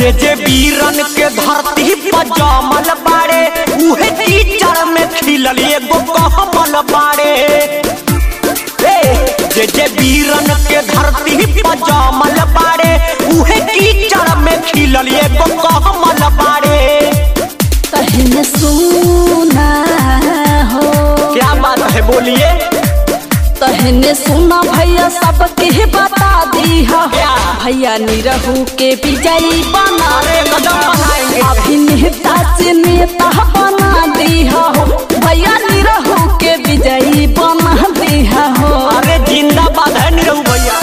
जे जे वीरन के धरती पर जमल बाड़े उहे कीचड़ में खिलल एगो कमल बाड़े ए, जे जे वीरन के धरती पर जमल बाड़े उहे कीचड़ में खिलल एगो कमल बाड़े कहने सुना हो क्या बात है बोलिए कहने सुना भैया सबके बता दी हो क्या? भैया निरहू के विजयी बना अरे कदम बनाएंगे अभिनेता से नेता बना दी हो भैया निरहू के विजयी बना दी हो अरे जिंदाबाद है निरहू भैया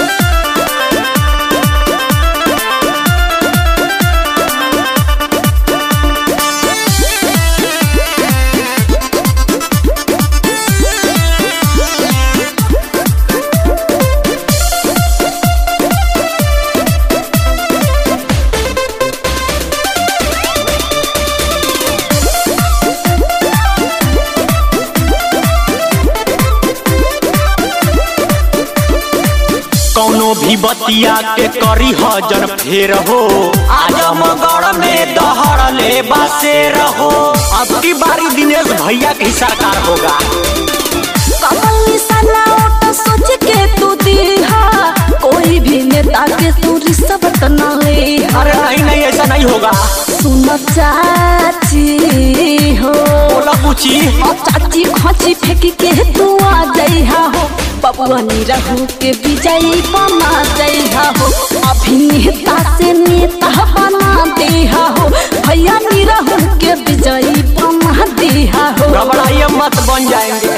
कौनो भी बतिया के करी हजन फेर हो आजमगढ़ में दहड़ ले बसे रहो अब की बारी दिनेश भैया की सरकार होगा कमल निशाना ओट सोच के तू दीहा कोई भी नेता के तू रिश्वत न ले अरे नहीं नहीं ऐसा नहीं होगा सुन चाची हो बोला पूछी और चाची खोची फेंक के तू आ जइहा हो बबुआ निरहू के विजयी बना जइहा हो अभिनेता से नेता बना देहा हो भैया निरहू के विजयी बना देहा हो घबराइए मत बन जाएंगे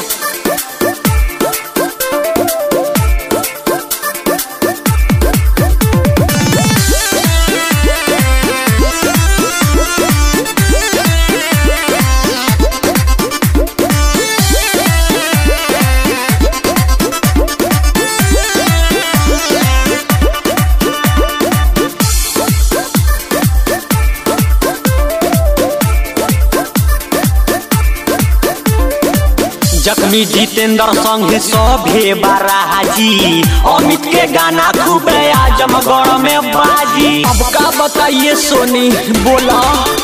जख्मी जितेंद्र संग सभे बाराजी अमित के गाना खूबे आजमगढ़ में बाजी अब का बताइए सोनी बोला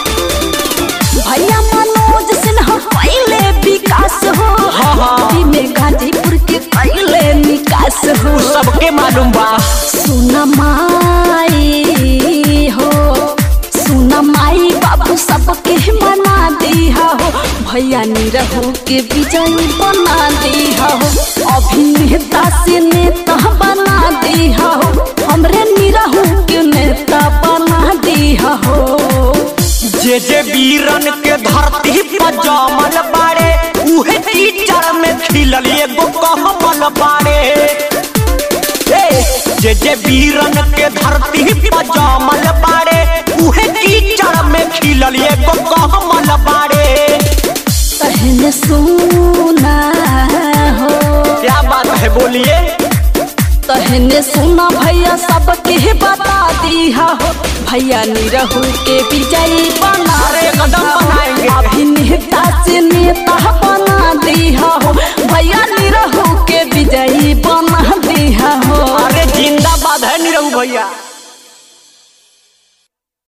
भैया मनोज सिन्हा पहले विकास हो हाँ, हाँ। अभी में गाजीपुर के पहले निकास हो सबके मालूम बा सुन माई हो सुन माई बाबू सबके मना दिया हो भैया निरहू के विजयी बना दिया हो अभिनेता से नेता बना दिया हो हमरे निरहू के नेता बना दिया हो जे जे वीरन के धरती पर जमल बाड़े उहे कीचड़ में खिलल एगो कमल बाड़े ए, जे जे वीरन के धरती पर जमल बाड़े उहे कीचड़ में खिलल एगो कमल बाड़े कहने सुना हो क्या बात है बोलिए कहने सुना भैया सबके बता दिया हो भैया निरहू के विजयी बना अरे कदम बनाएंगे अभिनेता से नेता